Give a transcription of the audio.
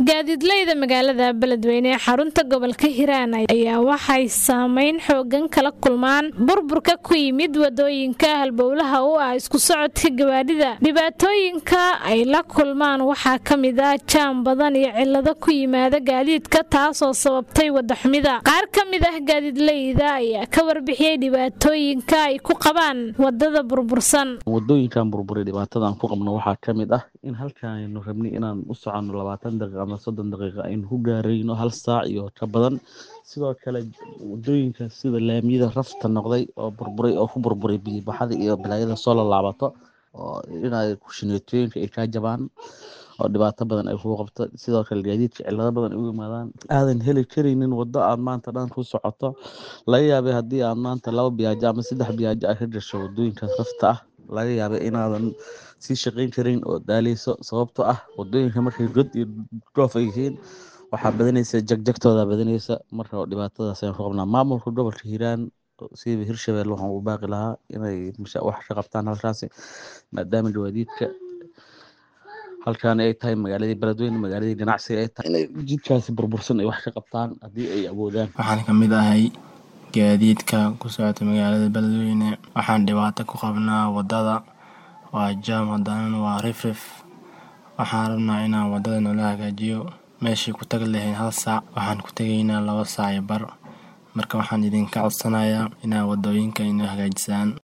gaadiidleyda magaalada beledweyne ee xarunta gobolka hiiraan ayaa waxay saameyn xoogan kala kulmaan burburka ku yimid wadooyinka halbowlaha u ah isku socodka gawaadhida dhibaatooyinka ay la kulmaan waxaa ka mid ah jaam badan iyo cilado ku yimaada gaadiidka taasoo sababtay wadaxumida qaar ka mid ah gaadiidleyda ayaa ka warbixiyey dhibaatooyinka ay ku qabaan wadada burbursan wadooyinkan burburay dhibaatadan ku qabno waxaa ka mid ah in halkaanaynu rabnay inaan u soconno labaatan daqiiqa ama soddon daqiiqa aynu ku gaarayno hal saac iyo ka badan sidoo kale wadooyinka sida laamiyada rafta noqday oo burburay oo ku burburay biyibaxada iyo balaayada soo laalaabato oo inay kushineetooyinka ay kaa jabaan oo dhibaato badan ay kugu qabto sidoo kale gaadiidka cilado badan ay ugu yimaadaan aadan heli karaynin wado aad maanta dhan ku socoto laga yaabay haddii aad maanta laba biyaajo ama saddex biyaajo ay ka gasho wadooyinkaas rafta ah laga yaabay inaadan sii shaqayn karin oo daaleyso sababtoo ah wadooyinka markay god iyo dhoof ay yihiin waxaa badanaysa jagjagtooda badanaysa marka dhibaatadaas ayaan ku qabnaa maamulka gobolka hiiraan siiba hirshabelle waxaan u baaqi lahaa inay wax ka qabtaan halkaasi maadaama gawaadiidka halkaan ay tahay magaaladii beledweyne magaaladii ganacsiga ay tahay inay jidkaasi burbursan ay wax ka qabtaan haddii ay awoodaan waxaan ka mid ahay gaadiidka ku socota magaalada beledweyne waxaan dhibaato ku qabnaa wadada waa jaam haddana waa rifrif waxaan rabnaa inaan wadada noola hagaajiyo meeshii ku tagi lahayn hal saac waxaan ku tegaynaa laba saac iyo bar marka waxaan idinka codsanayaa inaad wadooyinka inoo hagaajisaan